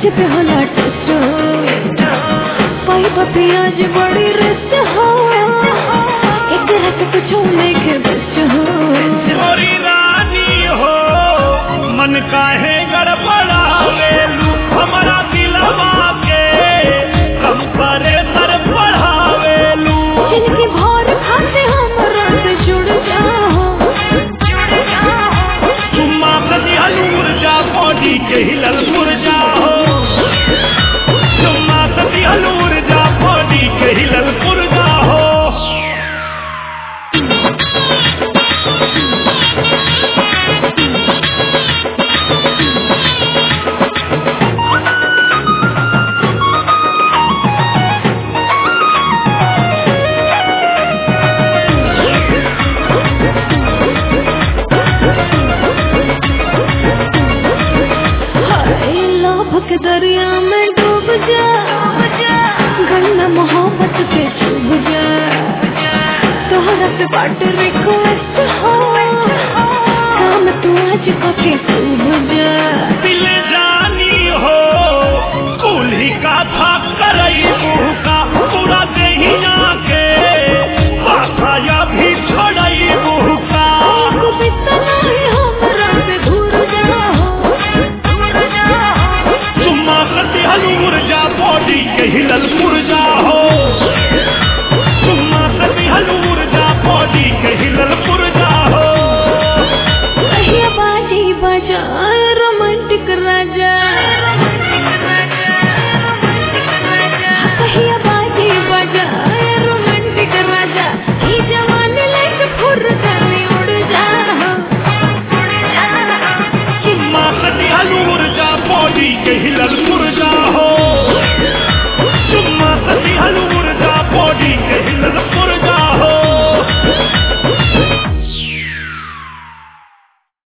गजब होला टेस्ट पाई पियाज बड़ी रिस्ट हो एक रात कुछ नहीं के बेस्ट हो छोरी रानी हो मन काहे गड़बड़ावेलू हमारा दिलवा के कम करे सर बढ़ावेलू जिनकी भोर खाते हम रात जुड़ जाओ चुम्मा कदी हलूर जा बॉडी के हिलल मुरझा हो चुम्मा कदी हलूर जा बॉडी के हिलल मुरझा हो हाय लोभ के दरिया में डूब जा गंगा मोहब्बत के चुभ जा तोहरा पे बाट